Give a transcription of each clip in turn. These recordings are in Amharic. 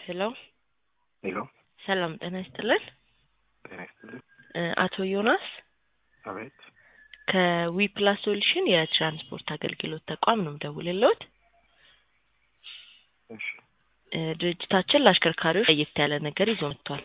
ሄሎ ሄሎ ሰላም ጤና ይስጥልን። ጤና ይስጥልኝ። እ አቶ ዮናስ አቤት ከዊ ፕላስ ሶሉሽን የትራንስፖርት አገልግሎት ተቋም ነው የምደውልልዎት። እሺ እ ድርጅታችን ለአሽከርካሪዎች ለየት ያለ ነገር ይዞ መጥቷል።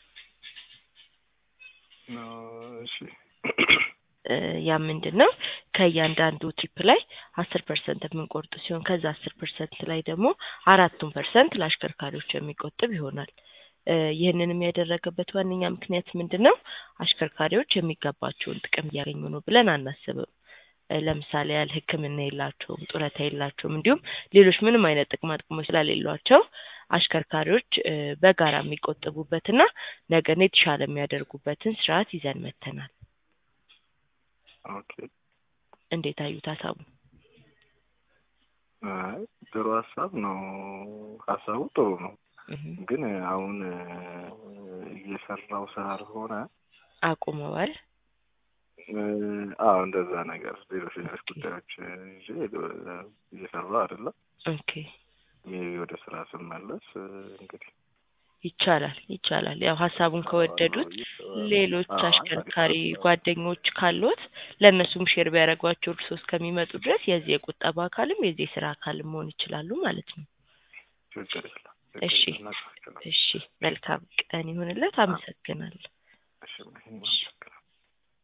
እ እሺ እ ያ ምንድን ነው? ከእያንዳንዱ ትሪፕ ላይ አስር ፐርሰንት የምንቆርጥ ሲሆን ከዛ አስር ፐርሰንት ላይ ደግሞ አራቱን ፐርሰንት ለአሽከርካሪዎች የሚቆጥብ ይሆናል። እ ይህንንም ያደረገበት ዋነኛ ምክንያት ምንድን ነው? አሽከርካሪዎች የሚገባቸውን ጥቅም እያገኙ ነው ብለን አናስብም። እ ለምሳሌ ያህል ሕክምና የላቸውም፣ ጡረታ የላቸውም፣ እንዲሁም ሌሎች ምንም አይነት ጥቅማ ጥቅሞች ስለሌሏቸው አሽከርካሪዎች እ በጋራ የሚቆጥቡበትና ነገን የተሻለ የሚያደርጉበትን ስርዓት ይዘን መጥተናል። ኦኬ እንዴት አዩት ሀሳቡ? አይ ጥሩ ሀሳብ ነው። ሀሳቡ ጥሩ ነው፣ እህ ግን አሁን እ እየሰራው ስላልሆነ አቁመዋል። እ አዎ እንደዛ ነገር ሌሎች ሌሎች ጉዳዮች እ ይዤ እ እየሰራው አይደለም። ኦኬ ሜቢ ወደ ስራ ስመለስ እ እንግዲህ ይቻላል ይቻላል። ያው ሀሳቡን ከወደዱት ሌሎች አዎ፣ አሽከርካሪ አሪፍ ሀሳብ። ጓደኞች ካሉት ለእነሱም ሼር ቢያደርጓቸው እርስዎ እስከሚመጡ ድረስ የዚህ የቁጠባ አካልም የዚህ የስራ አካልም መሆን ይችላሉ ማለት ነው። ችግር የለም። እሺ ችግር የለም። እሺ፣ መልካም ቀን ይሁንለት። አመሰግናለሁ። እሺ